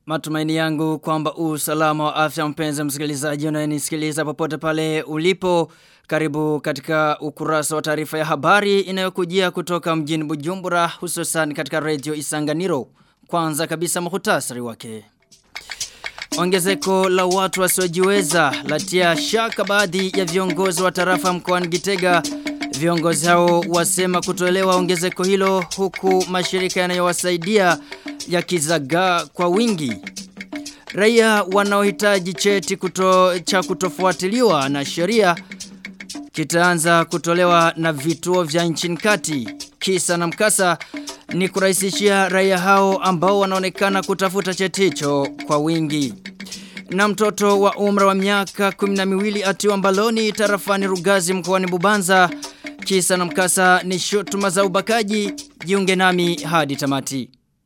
Matumaini yangu kwamba usalama wa afya mpenzi msikilizaji unayenisikiliza popote pale ulipo. Karibu katika ukurasa wa taarifa ya habari inayokujia kutoka mjini Bujumbura hususan katika radio Isanganiro. Kwanza kabisa muhtasari wake. Ongezeko la watu wasiojiweza latia shaka baadhi ya viongozi wa tarafa mkoani Gitega. Viongozi hao wasema kutoelewa ongezeko hilo huku mashirika yanayowasaidia yakizagaa kwa wingi. Raia wanaohitaji cheti kuto, cha kutofuatiliwa na sheria kitaanza kutolewa na vituo vya nchini kati. Kisa na mkasa ni kurahisishia raia hao ambao wanaonekana kutafuta cheti hicho kwa wingi. Na mtoto wa umra wa miaka 12 atiwa mbaloni tarafani Rugazi mkoani Bubanza. Kisa na mkasa ni shutuma za ubakaji. Jiunge nami hadi tamati.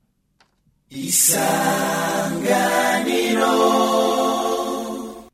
Isanganiro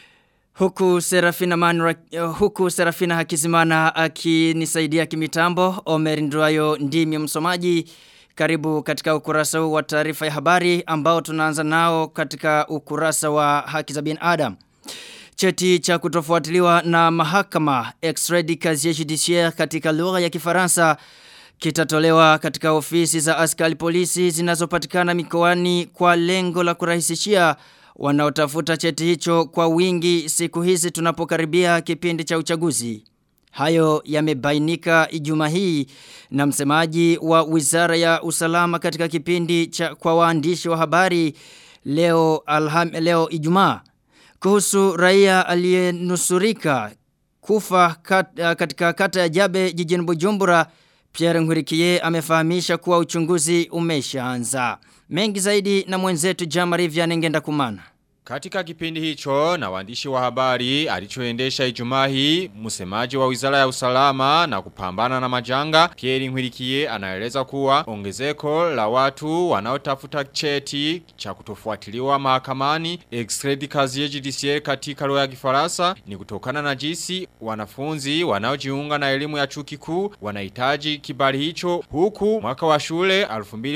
Huku Serafina Manra, huku Serafina Hakizimana akinisaidia kimitambo Omer Nduayo ndimi msomaji karibu katika ukurasa huu wa taarifa ya habari ambao tunaanza nao katika ukurasa wa haki za binadamu. Cheti cha kutofuatiliwa na mahakama Extradi Casier Judiciaire katika lugha ya Kifaransa kitatolewa katika ofisi za askari polisi zinazopatikana mikoani kwa lengo la kurahisishia wanaotafuta cheti hicho kwa wingi siku hizi tunapokaribia kipindi cha uchaguzi. Hayo yamebainika Ijumaa hii na msemaji wa Wizara ya Usalama katika kipindi cha kwa waandishi wa habari leo alham, leo Ijumaa kuhusu raia aliyenusurika kufa kat, katika kata ya Jabe jijini Bujumbura Pierre Ngurikie amefahamisha kuwa uchunguzi umeshaanza. Mengi zaidi na mwenzetu Jamari Vyanengenda kumana. Katika kipindi hicho na waandishi wa habari alichoendesha Ijumaa hii msemaji wa Wizara ya Usalama na kupambana na majanga Pierre Ngwirikie anaeleza kuwa ongezeko la watu wanaotafuta cheti cha kutofuatiliwa mahakamani extrait casier judiciaire katika lugha ya Kifaransa ni kutokana na jinsi wanafunzi wanaojiunga na elimu ya chuo kikuu wanahitaji kibali hicho huku mwaka wa shule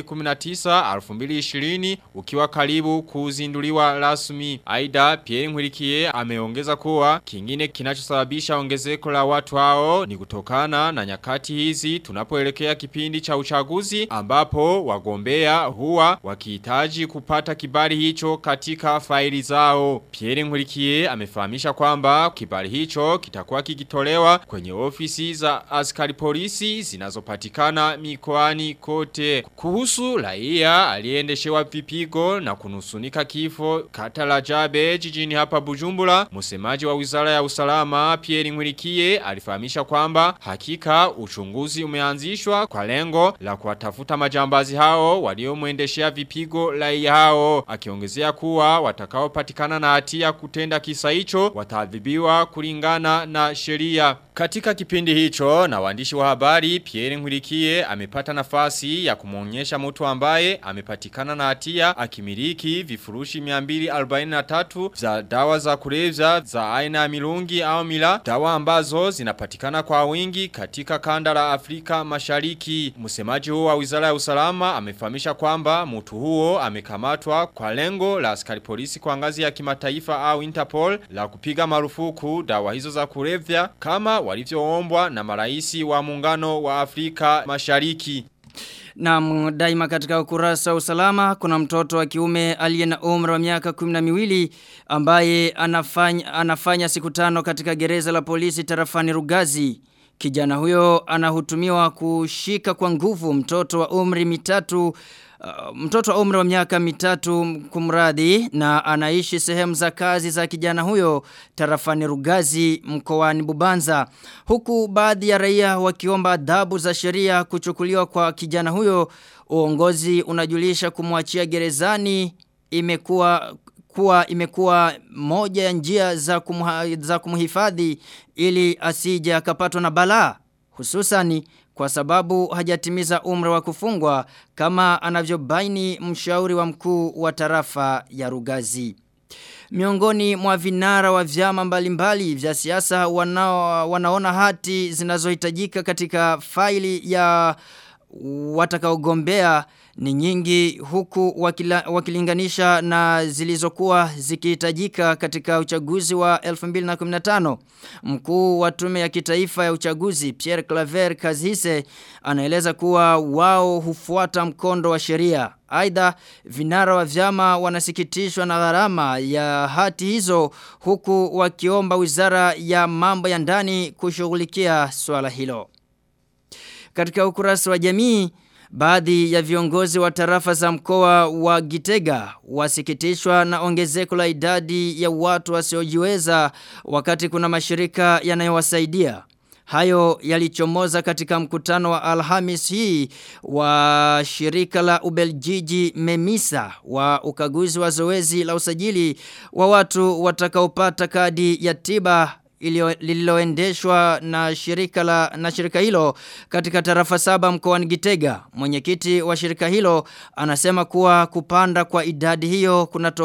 2019 2020 ukiwa karibu kuzinduliwa rasmi rasmi. Aida Pierre Nkurikiye ameongeza kuwa kingine kinachosababisha ongezeko la watu hao ni kutokana na nyakati hizi tunapoelekea kipindi cha uchaguzi ambapo wagombea huwa wakihitaji kupata kibali hicho katika faili zao. Pierre Nkurikiye amefahamisha kwamba kibali hicho kitakuwa kikitolewa kwenye ofisi za askari polisi zinazopatikana mikoani kote. Kuhusu raia aliendeshewa vipigo na kunusunika kifo kata la Jabe jijini hapa Bujumbura, msemaji wa Wizara ya Usalama Pierre Ngwirikie alifahamisha kwamba hakika uchunguzi umeanzishwa kwa lengo la kuwatafuta majambazi hao waliomwendeshea vipigo raia hao, akiongezea kuwa watakaopatikana na hatia kutenda kisa hicho wataadhibiwa kulingana na sheria. Katika kipindi hicho na waandishi wa habari Pierre Ngwirikie amepata nafasi ya kumwonyesha mtu ambaye amepatikana na hatia akimiliki vifurushi 243 za dawa za kulevya za aina ya milungi au mila dawa ambazo zinapatikana kwa wingi katika kanda la Afrika Mashariki. Msemaji huo wa Wizara ya Usalama amefahamisha kwamba mtu huo amekamatwa kwa lengo la askari polisi kwa ngazi ya kimataifa au Interpol la kupiga marufuku dawa hizo za kulevya kama walivyoombwa na maraisi wa muungano wa Afrika Mashariki. Na daima katika ukurasa wa usalama kuna mtoto wa kiume aliye na umri wa miaka 12 ambaye anafanya, anafanya siku tano katika gereza la polisi tarafani Rugazi. Kijana huyo anahutumiwa kushika kwa nguvu mtoto wa umri mitatu Uh, mtoto wa umri wa miaka mitatu kumradhi na anaishi sehemu za kazi za kijana huyo tarafani Rugazi mkoani Bubanza huku baadhi ya raia wakiomba adhabu za sheria kuchukuliwa kwa kijana huyo uongozi unajulisha kumwachia gerezani imekuwa kuwa imekuwa moja ya njia za kumha, za kumhifadhi ili asije akapatwa na balaa hususani kwa sababu hajatimiza umri wa kufungwa kama anavyobaini mshauri wa mkuu wa tarafa ya Rugazi. Miongoni mwa vinara wa vyama mbalimbali vya siasa wanao, wanaona hati zinazohitajika katika faili ya watakaogombea ni nyingi huku wakila, wakilinganisha na zilizokuwa zikihitajika katika uchaguzi wa 2015. Mkuu wa tume ya kitaifa ya uchaguzi Pierre Claver Kazise anaeleza kuwa wao hufuata mkondo wa sheria. Aidha vinara wa vyama wanasikitishwa na gharama ya hati hizo huku wakiomba wizara ya mambo ya ndani kushughulikia swala hilo. Katika ukurasa wa jamii Baadhi ya viongozi wa tarafa za mkoa wa Gitega wasikitishwa na ongezeko la idadi ya watu wasiojiweza wakati kuna mashirika yanayowasaidia. Hayo yalichomoza katika mkutano wa Alhamis hii wa shirika la Ubeljiji Memisa wa ukaguzi wa zoezi la usajili wa watu watakaopata kadi ya tiba lililoendeshwa na shirika la na shirika hilo katika tarafa saba mkoani Gitega. Mwenyekiti wa shirika hilo anasema kuwa kupanda kwa idadi hiyo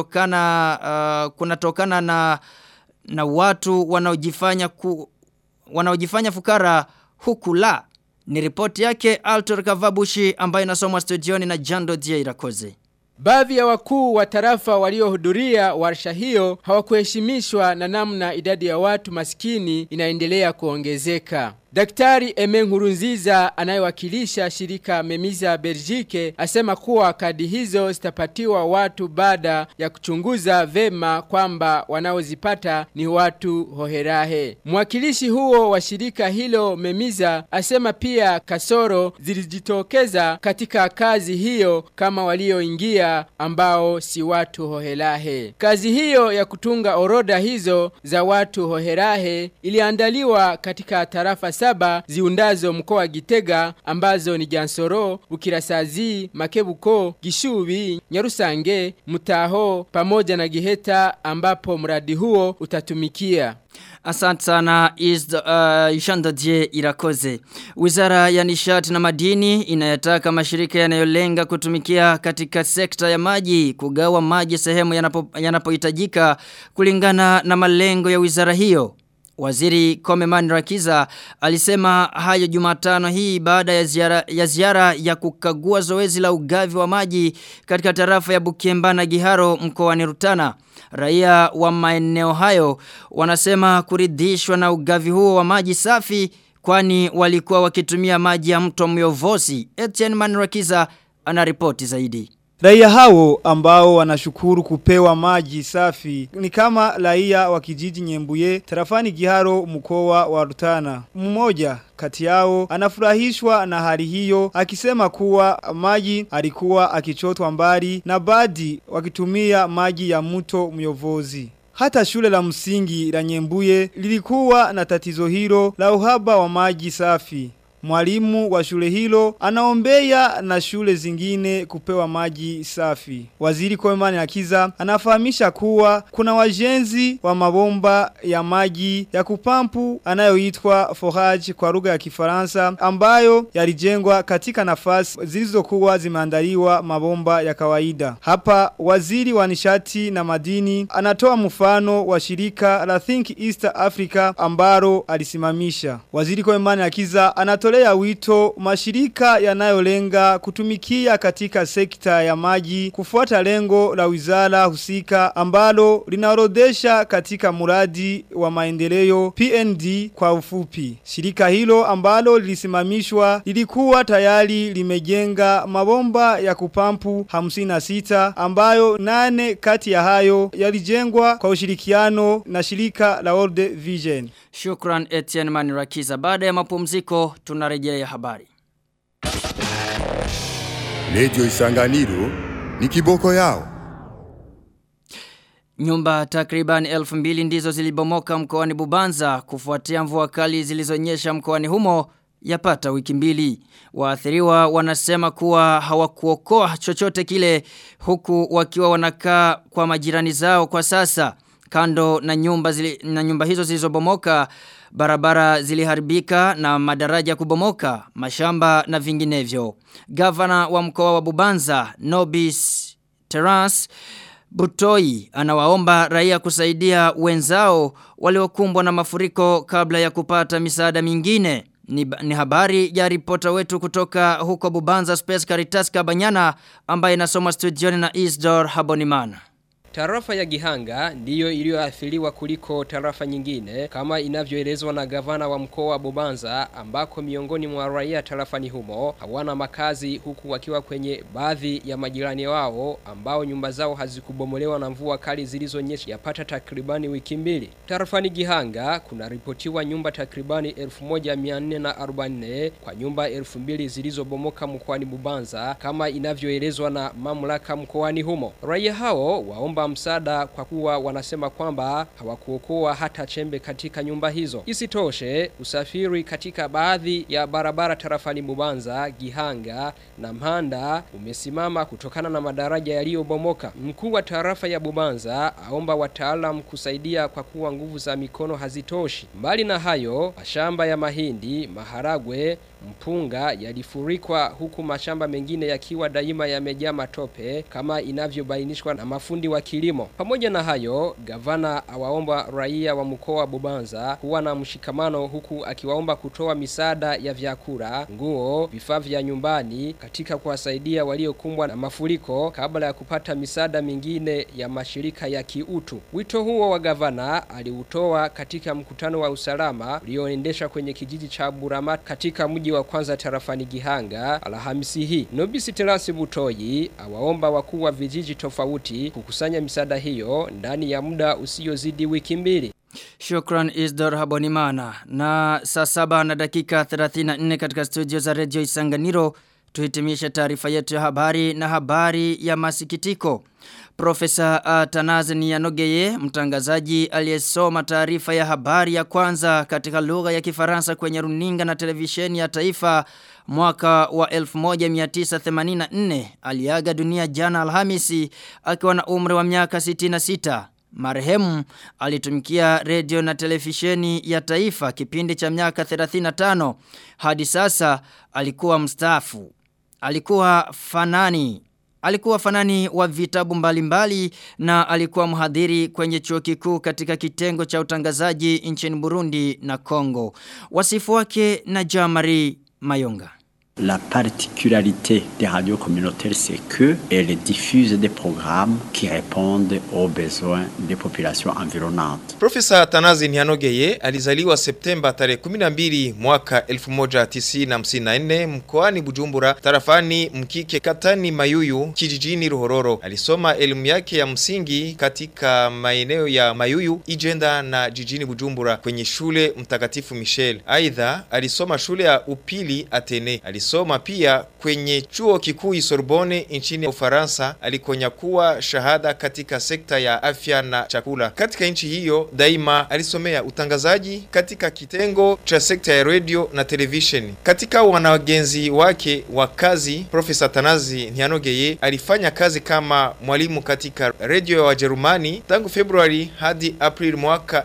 kunatokana uh, kunatokana na na watu wanaojifanya ku, wanaojifanya fukara huku la. Ni ripoti yake Altor Kavabushi ambayo inasomwa studioni na Jando Irakoze. Baadhi ya wakuu wa tarafa waliohudhuria warsha hiyo hawakuheshimishwa na namna idadi ya watu maskini inaendelea kuongezeka. Daktari Eme Nkurunziza anayewakilisha shirika Memiza Belgique asema kuwa kadi hizo zitapatiwa watu baada ya kuchunguza vema kwamba wanaozipata ni watu hoherahe. Mwakilishi huo wa shirika hilo Memiza asema pia kasoro zilijitokeza katika kazi hiyo kama walioingia ambao si watu hoherahe. Kazi hiyo ya kutunga orodha hizo za watu hoherahe iliandaliwa katika tarafa saba ziundazo mkoa wa Gitega ambazo ni Jansoro, Bukirasazi, Makebuko, Gishubi, Nyarusange, Mutaho pamoja na Giheta ambapo mradi huo utatumikia. Asante sana is uh, Ishandadje Irakoze. Wizara ya nishati na madini inayataka mashirika yanayolenga kutumikia katika sekta ya maji kugawa maji sehemu yanapohitajika yanapo kulingana na malengo ya wizara hiyo. Waziri Komeman Rakiza alisema hayo Jumatano hii baada ya ziara, ya ziara ya kukagua zoezi la ugavi wa maji katika tarafa ya Bukemba na Giharo mkoani Rutana. Raia wa maeneo hayo wanasema kuridhishwa na ugavi huo wa maji safi kwani walikuwa wakitumia maji ya mto Myovosi. Etienne Manrakiza anaripoti zaidi. Raia hao ambao wanashukuru kupewa maji safi ni kama raia wa kijiji Nyembuye tarafani Giharo mkoa wa Rutana. Mmoja kati yao anafurahishwa na hali hiyo akisema kuwa maji alikuwa akichotwa mbali na baadhi wakitumia maji ya mto Myovozi. Hata shule la msingi la Nyembuye lilikuwa na tatizo hilo la uhaba wa maji safi. Mwalimu wa shule hilo anaombea na shule zingine kupewa maji safi. Waziri Koemani Akiza anafahamisha kuwa kuna wajenzi wa mabomba ya maji ya kupampu anayoitwa forage kwa lugha ya Kifaransa ambayo yalijengwa katika nafasi zilizokuwa zimeandaliwa mabomba ya kawaida. Hapa waziri wa nishati na madini anatoa mfano wa shirika la Think East Africa ambalo alisimamisha. Waziri Koemani Akiza anatoa kutolea wito mashirika yanayolenga kutumikia katika sekta ya maji kufuata lengo la wizara husika ambalo linaorodesha katika muradi wa maendeleo PND kwa ufupi. Shirika hilo ambalo lilisimamishwa lilikuwa tayari limejenga mabomba ya kupampu 56 ambayo nane kati ya hayo yalijengwa kwa ushirikiano na shirika la World Vision. Shukran Etienne Manirakiza. Baada ya mapumziko tunarejea habari. Radio Isanganiro ni kiboko yao. Nyumba takriban elfu mbili ndizo zilibomoka mkoani Bubanza kufuatia mvua kali zilizonyesha mkoani humo yapata wiki mbili. Waathiriwa wanasema kuwa hawakuokoa chochote kile huku wakiwa wanakaa kwa majirani zao kwa sasa. Kando na nyumba, zili, na nyumba hizo zilizobomoka barabara ziliharibika na madaraja kubomoka, mashamba na vinginevyo. Gavana wa mkoa wa Bubanza, Nobis Terence Butoi anawaomba raia kusaidia wenzao waliokumbwa na mafuriko kabla ya kupata misaada mingine. Ni, ni habari ya ripota wetu kutoka huko Bubanza Space Caritas Kabanyana ambaye inasoma studioni na Isdor Habonimana. Tarafa ya Gihanga ndiyo iliyoathiriwa kuliko tarafa nyingine kama inavyoelezwa na gavana wa mkoa wa Bubanza ambako miongoni mwa raia tarafani humo hawana makazi huku wakiwa kwenye baadhi ya majirani wao ambao nyumba zao hazikubomolewa na mvua kali zilizonyesha yapata takribani wiki mbili. Tarafani Gihanga kuna ripotiwa nyumba takribani 1444 kwa nyumba 2000 zilizobomoka mkoani Bubanza kama inavyoelezwa na mamlaka mkoani humo. Raia hao waomba msaada kwa kuwa wanasema kwamba hawakuokoa hata chembe katika nyumba hizo. Isitoshe, usafiri katika baadhi ya barabara tarafani Bubanza, Gihanga na Mhanda umesimama kutokana na madaraja yaliyobomoka. Mkuu wa tarafa ya Bubanza aomba wataalam kusaidia kwa kuwa nguvu za mikono hazitoshi. Mbali na hayo, mashamba ya mahindi, maharagwe, mpunga yalifurikwa huku mashamba mengine yakiwa daima yamejaa matope kama inavyobainishwa na mafundi wa kilimo. Pamoja na hayo, gavana awaomba raia wa mkoa wa Bubanza kuwa na mshikamano huku akiwaomba kutoa misaada ya vyakula, nguo, vifaa vya nyumbani katika kuwasaidia waliokumbwa na mafuriko kabla ya kupata misaada mingine ya mashirika ya kiutu. Wito huo wa gavana aliutoa katika mkutano wa usalama ulioendesha kwenye kijiji cha Buramat katika mji wa kwanza tarafani Gihanga Alhamisi hii. Nobisi Terasi Butoyi awaomba wakuu wa vijiji tofauti kukusanya misaada hiyo ndani ya muda usiozidi wiki mbili. Shukran Isdor Habonimana. Na saa saba na dakika 34 katika studio za Radio Isanganiro tuhitimishe taarifa yetu ya habari na habari ya masikitiko. Profesa Atanaze Niyanogeye, mtangazaji aliyesoma taarifa ya habari ya kwanza katika lugha ya Kifaransa kwenye runinga na televisheni ya taifa mwaka wa 1984 aliaga dunia jana Alhamisi akiwa na umri wa miaka 66. Marehemu alitumikia redio na televisheni ya taifa kipindi cha miaka 35 hadi sasa alikuwa mstaafu. Alikuwa fanani Alikuwa fanani wa vitabu mbalimbali mbali, na alikuwa mhadhiri kwenye chuo kikuu katika kitengo cha utangazaji nchini Burundi na Kongo. Wasifu wake na Jamari Mayonga. La particularité des radios communautaires, c'est qu'elles diffusent des programmes qui répondent aux besoins des populations environnantes. Profesa Tanazi Nyanogeye alizaliwa Septemba tarehe 12 mwaka 1954 mkoani Bujumbura tarafani Mkike katani Mayuyu kijijini Ruhororo. Alisoma elimu yake ya msingi katika maeneo ya Mayuyu, Ijenda na jijini Bujumbura kwenye shule Mtakatifu Michel. Aidha alisoma shule ya upili Atene. Alisoma pia kwenye chuo kikuu Sorbonne nchini Ufaransa alikonyakuwa shahada katika sekta ya afya na chakula. Katika nchi hiyo daima alisomea utangazaji katika kitengo cha sekta ya radio na television. Katika wanagenzi wake wa kazi, Profesa Tanazi Nyanogeye alifanya kazi kama mwalimu katika radio ya Wajerumani tangu Februari hadi April mwaka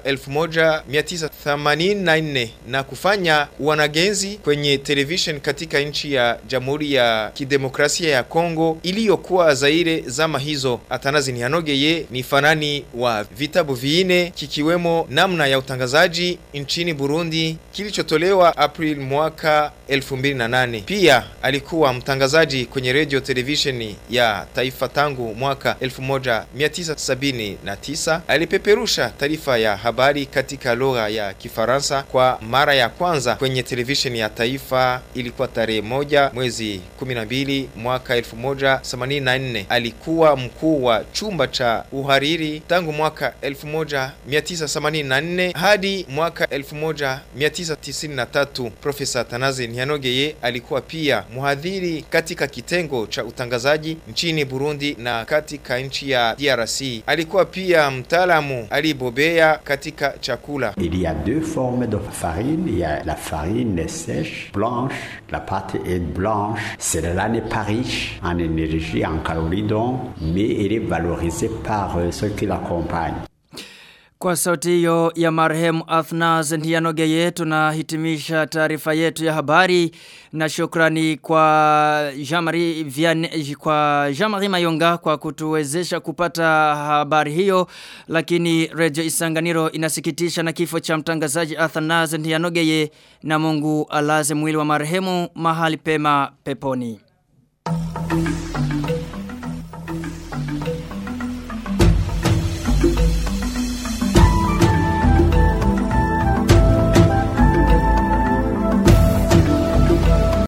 1984 na kufanya wanagenzi kwenye television katika nchi ya Jamhuri ya Kidemokrasia ya Kongo iliyokuwa Zaire zama hizo. Atanazi Nyanogeye ni fanani wa vitabu viine kikiwemo namna ya utangazaji nchini Burundi kilichotolewa April mwaka 2008. Pia alikuwa mtangazaji kwenye radio television ya taifa tangu mwaka 1979. Alipeperusha taarifa ya habari katika lugha ya Kifaransa kwa mara ya kwanza kwenye television ya taifa ilikuwa tarehe moja mwezi 12 mwaka 1984. Alikuwa mkuu wa chumba cha uhariri tangu mwaka 1984 hadi mwaka 1993. Profesa Tanazi Nyanogeye alikuwa pia mhadhiri katika kitengo cha utangazaji nchini Burundi na katika nchi ya DRC. Alikuwa pia mtaalamu alibobea katika chakula. Il y a deux formes de farine. Il y a la farine sèche, blanche. La pâte est blanche. Celle-là n'est pas riche en énergie, en calories donc, mais elle est valorisée par ceux qui l'accompagnent. Kwa sauti hiyo ya marehemu Athnaz Ndianogeye tunahitimisha taarifa yetu ya habari na shukrani kwa Jamari Vian kwa Jamari Mayonga kwa kutuwezesha kupata habari hiyo lakini Radio Isanganiro inasikitisha na kifo cha mtangazaji Athnaz Ndianogeye na Mungu alaze mwili wa marehemu mahali pema peponi.